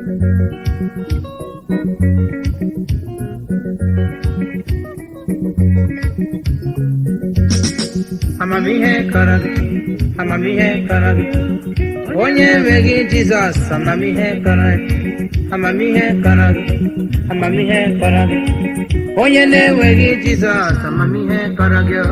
amamihe kọrọ gị amamihe kọrọ gị onye enweghị jizọs amamihe kọrọ gị amamihe kọrọ gị amamihe kọrọ gị onye na-enweghị jizọs amamihe kọrọ gị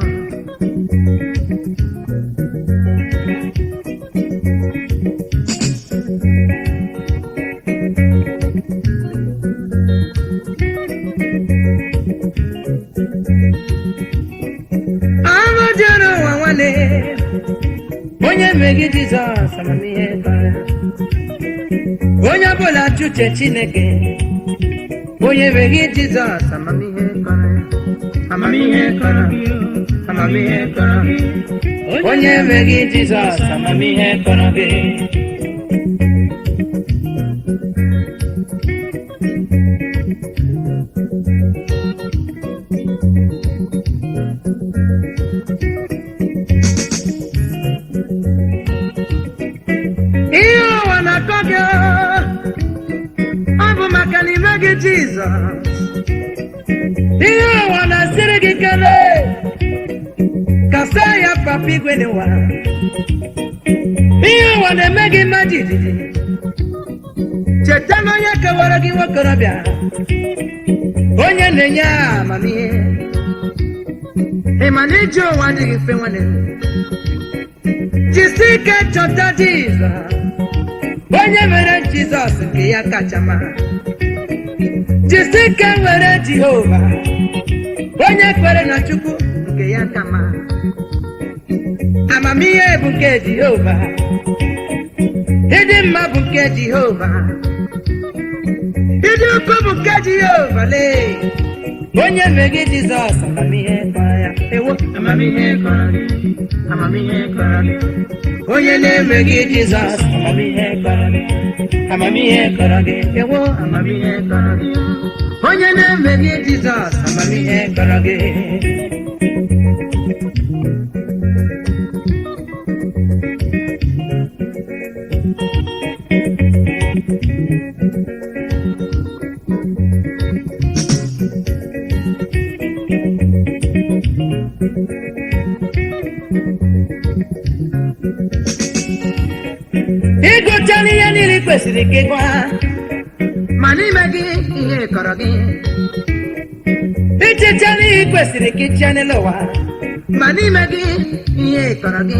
ahụ jere ụwa nwanne onye enweghị jizọs amamihe kọrọ ya onye ọbụla chụche chineke onye enweghị jizọs amamihe kọrọ ya amamihe kọrọ amamihe kọrọ onye enweghị jizọs amamihe kọrọ gị ihe ụwa na-akọ gị ọ bụ maka na ime gị jizọs ihe ụwa na-asịrị gị kele kasa ya papa igwe n'ụwa ihe ụwa na-eme gị mma jijiji cheta na onye kewara gị nwokorobịa onye na-enye amamihe ị ma na ije ụwa adịghị mfe nwanne m jisi ike chọta jizọs onye mere jizọs nke ya kacha mma jisi ike were jehova onye kwere na chukwu nke ya ka mma amamihe bụ nke jehova ịdị mma bụ nke jehova ịdị ukwu bụ nke jehova lee onye meghị jizọs amamihe kọrọ ya ewo amamihe kọrọ gị amamihe kọrọ gị onye na-emeghị jizọs amamihe kọrọ gị amamihe kọrọ gị ewo amamihe kọrọ gị onye na-emeghị jizọs amamihe kọrọ gị ịgụchala ihe niile ị kwesịrị ka ịgwa ma n'ime gị ihe kọrọ gị ichichala ihe ị kwesịrị ka ịchịa n'elu ụwa ma n'ime gị ihe kọrọ gị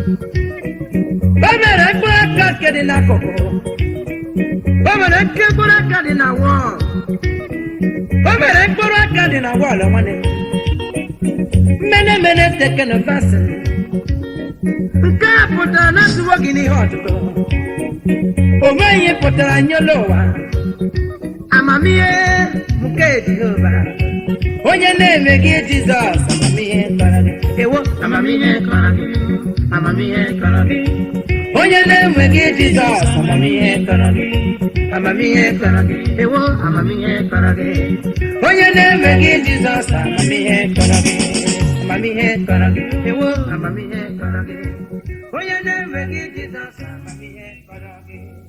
o mere mkpụrụ aka nke dị n'akụkụ o mere nke mkpụrụ aka dị na wọl o mere mkpụrụ aka dị na wọl nwanne m mene mene tekenu fasin nke a pụtara na nzuwo gị n'ihe ọtụtụ o nweghị ihe pụtara nyela ụwa amamihe nke jehova onye na-eme gị jizọs amamihe kọrọ gị ewo amamihe kọrọ gị amamihe kọrọ gị onye na-enwe gị jizọs amamihe kọrọ gị amamihe kọrọ gị ewo amamihe kọrọ gị onye na-enwe gị jizọs amamihe kọrọ gị amamihe kọrọ gị ewo amamihe kọrọ gị onye na-enwe gị jizọs amamihe kọrọ gị